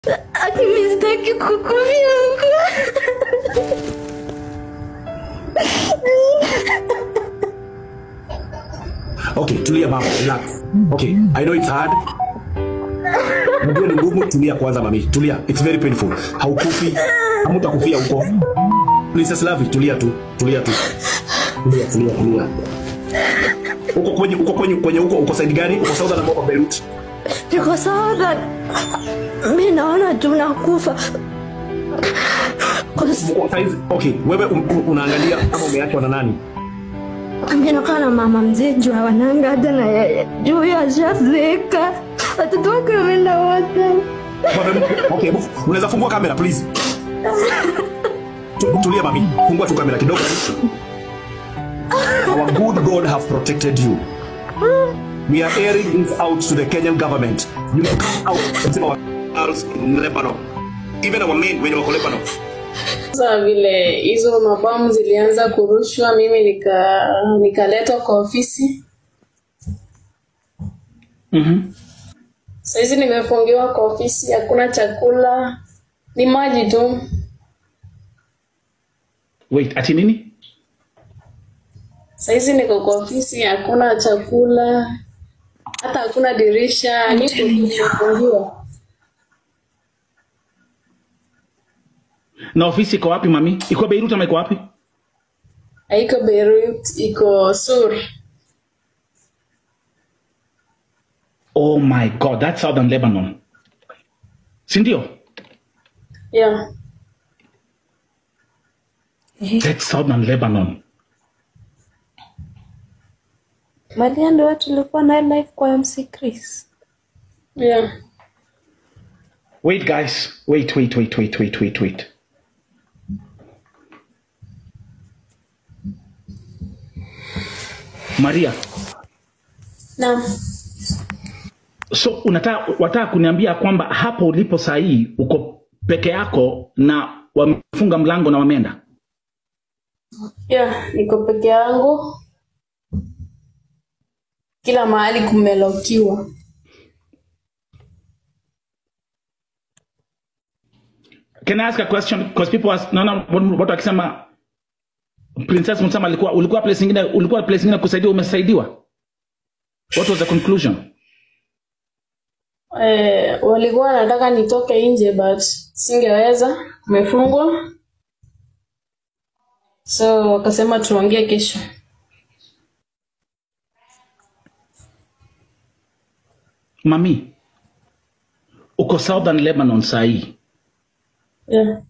Ati mimi sitaki kukufia huko. Okay, tulia mama, relax. Okay, I know it's hard. Najua ni ngumu, tulia kwanza mami. Tulia. It's very painful. Haukufi. Hamutakufia huko. Princess Love, tulia tu. Tulia tu. Tulia, tulia, tulia. Uko kwenye uko kwenye kwenye uko uko side gani? Uko Southern ama uko Beirut? Niko sawa that mimi naona tunakufa. Cause Uko size. Okay, wewe um, um, unaangalia kama umeachwa na nani? mimi nakaa na mama mzee juu hawananga hata na yeye. Juu huyo ashazeeka. Watoto wake wameenda wote. Wewe- Okay, hebu unaweza fungua kamera please. Tu- Tulia mami. Fungua tu kamera kidogo. Our good God have protected you. We are airing this out to the Kenyan government. You know, come out and save our girls in Lebanon. Even our men when wako Lebanon. Sasa vile hizo mabomu zilianza kurushwa, mimi nika nikaletwa kwa ofisi. Mhm. Saizi nimefungiwa kwa ofisi, hakuna chakula, ni maji tu. Wait, ati nini? Saizi niko kwa ofisi, hakuna chakula, hata hakuna dirisha, niko tu nimefungiwa. Na ofisi iko wapi mami? Iko Beirut ama iko wapi? Haiko Beirut, iko Sur. Oh my God, that's Southern Lebanon. Si ndio? Yeah. That's Southern Lebanon. Malia ndio watu tulikuwa na live kwa MC Chris. Yeah. Wait guys, wait, wait, wait, wait, wait, wait, wait. Maria, Naam. so unataka wataka kuniambia kwamba hapo ulipo saa hii uko peke yako na wamefunga mlango na wameenda? Yeah, niko peke yangu. Kila mahali kumelokiwa. Can I ask a question? Because people ask, naona watu wakisema Princess Msama alikuwa ulikuwa place nyingine ulikuwa place nyingine kusaidiwa umesaidiwa. What was the conclusion? Eh, walikuwa wanataka nitoke nje but singeweza, kumefungwa. So wakasema tuongee kesho. Mami, uko Southern Lebanon saa hii. Yeah.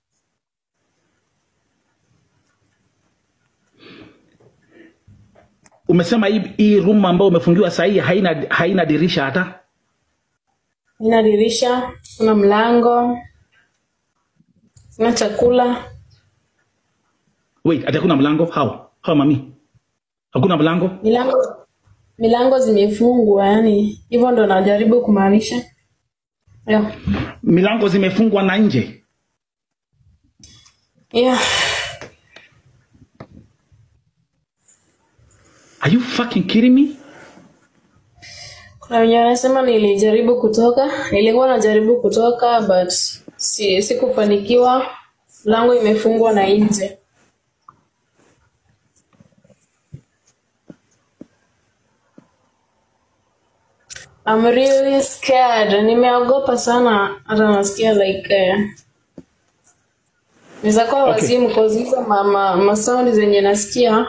Umesema hii, hii room ambayo umefungiwa saa hii haina, haina dirisha hata. Ina dirisha, kuna mlango, kuna chakula. Wait, ati hakuna mlango? How? How mami? Hakuna mlango? Milango milango zimefungwa, yani hivyo ndo najaribu kumaanisha. Yeah. Milango zimefungwa na nje. Yeah. Are you fucking kidding me? Kuna wenye wanasema nilijaribu kutoka, nilikuwa najaribu kutoka but si sikufanikiwa. Mlango imefungwa na nje. I'm really scared. Nimeogopa sana hata nasikia like eh, naweza kuwa Okay. wazimu cause hizo ma, ma, masaundi zenye nasikia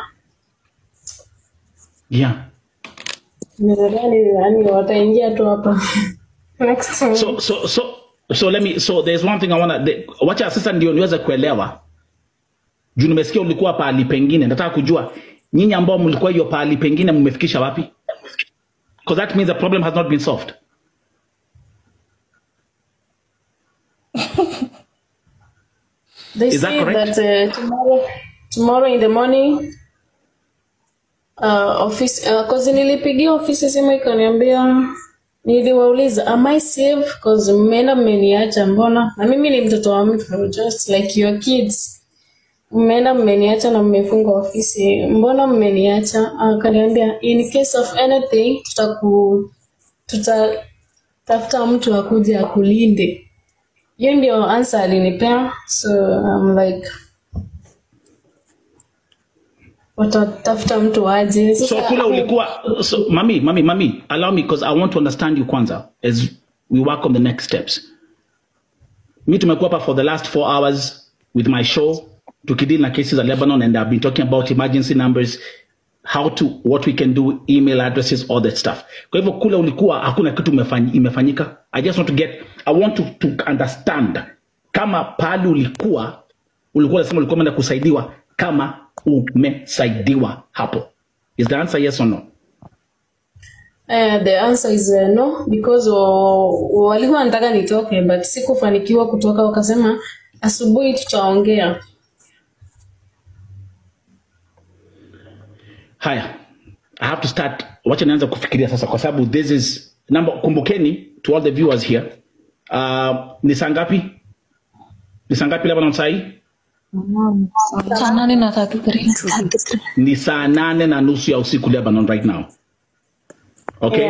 Yeah. Nadhani yani wataingia tu hapa next time. So so so so let me so there's one thing I wanna the, wacha sasa ndio niweze kuelewa. Juu nimesikia ulikuwa pahali pengine. Nataka kujua nyinyi ambao mlikuwa hiyo pahali pengine mmefikisha wapi? Because that means the problem has not been solved. They Is that say correct? that uh, tomorrow, tomorrow in the morning uh, office uh, cause nilipigia ofisi simu ikaniambia niliwauliza am I safe cause mmeenda mmeniacha mbona na mimi ni mtoto wa mtu just like your kids mmeenda mmeniacha na mmefunga ofisi mbona mmeniacha akaniambia in case of anything tutaku tutatafuta mtu akuje akulinde hiyo ndio answer alinipea so I'm like watatafuta mtu aje so Sasa, kule ulikuwa so, mami mami mami allow me because i want to understand you kwanza as we work on the next steps mi tumekuwa hapa for the last four hours with my show tukideal na cases za lebanon and i've been talking about emergency numbers how to what we can do email addresses all that stuff kwa hivyo kule ulikuwa hakuna kitu imefanyi, imefanyika i just want to get i want to, to understand kama pahali ulikuwa ulikuwa unasema ulikuwa umeenda kusaidiwa kama umesaidiwa hapo is the answer yes or no Uh, the answer is uh, no because wa- walikuwa wanataka nitoke but sikufanikiwa kutoka wakasema asubuhi tutaongea haya i have to start wacha nianza kufikiria sasa kwa sababu this is number kumbukeni to all the viewers here uh, ni saa ngapi ni saa ngapi lebanon sahii saa nane na tatu karibu ni saa nane na nusu ya usiku lebanon right now okay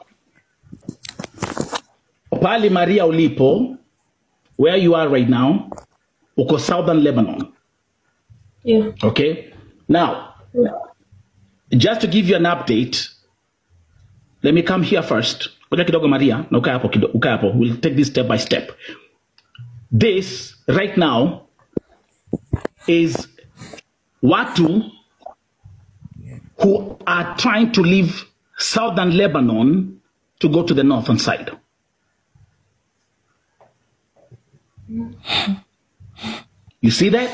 pali maria ulipo where you are right now uko southern lebanon yeah. okay now just to give you an update let me come here first ngoja kidogo maria na ukae hapo kido- ukae hapo we'll take this step by step this right now is watu who are trying to leave southern lebanon to go to the northern side you see that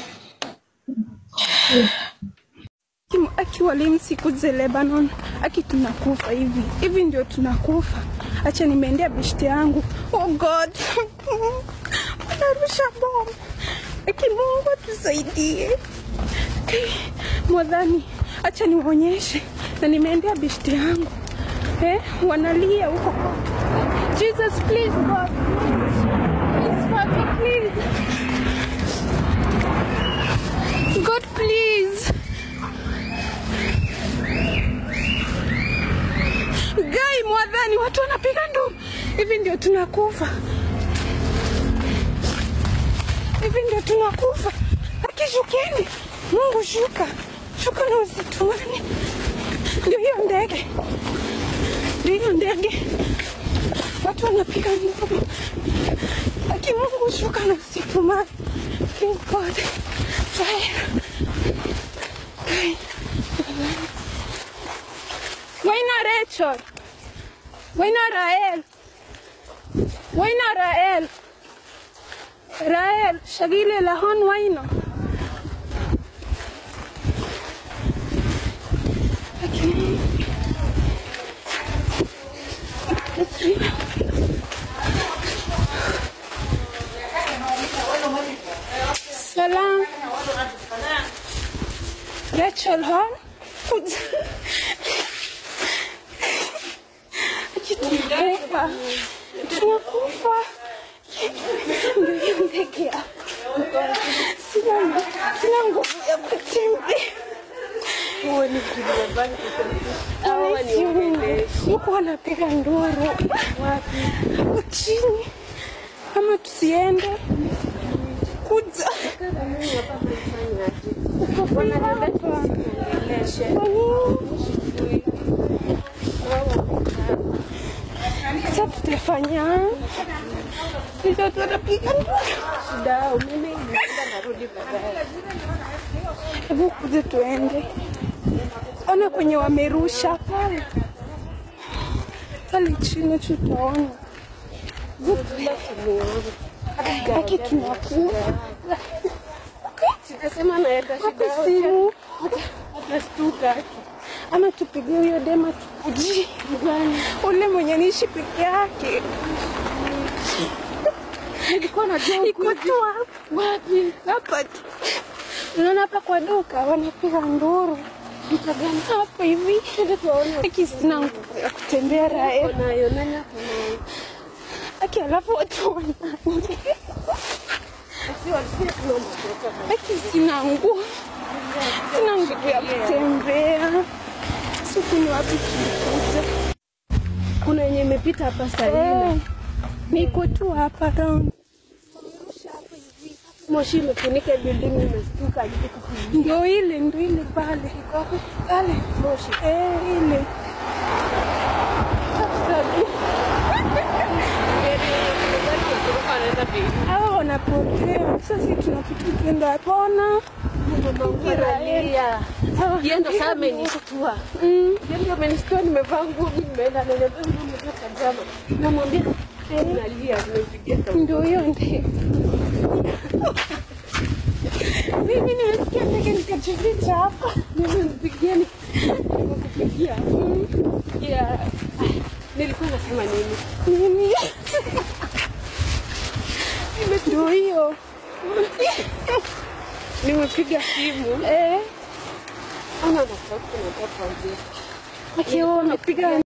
Kim- akiwalimu siku ze Lebanon, aki tunakufa hivi hivi, ndio tunakufa. Acha nimeendea beshte yangu. Oh God, wanarusha bomu. Aki Mungu atusaidie. Okay. Mwadhani, acha niwaonyeshe, na nimeendea beshte yangu eh, wanalia huko. Jesus please God, please Father, please God please. Gai mwadhani, watu wanapiga nduru. Hivi ndio tunakufa, hivi ndio tunakufa. Akishukeni, Mungu shuka, shuka na usitumani. Ndio hiyo ndege, ndio hiyo ndege, watu wanapiga nduru. Aki Mungu shuka na usitumani. Please God, fire. Gai, Waina Rachel. Waina Rael. Waina Rael. Rael, shagile lahon waino. Lakini Salam. Rachel hon. Tunakufa, tunakufa. Ndio hiyo ndege ya sina, sina nguvu ya kutembea. Huku wanapiga nduru Huku chini, ama tusiende kuja Ukafanya hapa. Kwa nini? Sasa tutafanya sisi watu wanapiga nduru. Hebu kuja tuende, ona kwenye wamerusha pale pale chini, tutaona aki tunakufa Hapa simu nastuka, ama tupigie huyo dema tukuji ule mwenye niishi peke yake iko tu hapa. wapi hapa tu unaona hapa kwa duka wanapiga nduru duka gani hapa hivi aki sina nguvu ya kutembea rae aki alafu watu wanani aki sina nguvu sina nguvu ya kutembea siku ni wapi tulikuja kuna yenye imepita hapa saa Eh, hii niko tu hapa round moshi imefunika building, nimestuka. Ndio ile, ndio ile pale pale moshi, eh, ile hawa wanapotea. Sasa tunapita tukienda hapona Yeye ndo sasa amenishtua. Mm. Yeye ndo amenishtua, nimevaa nguo, mimi nimeenda ananiambia nguo umetoka jama. Namwambia nalia, nimepigia sauti. Ndio hiyo ndio. Mimi nimesikia ndege nikajificha hapa. Nimempigia ni- nimekupigia. Yeah. Nilikuwa nasema nini? Nini? Ndio hiyo. Nimepiga simu. Eh, Ana natafuta nataka kuongea. akiwa umepiga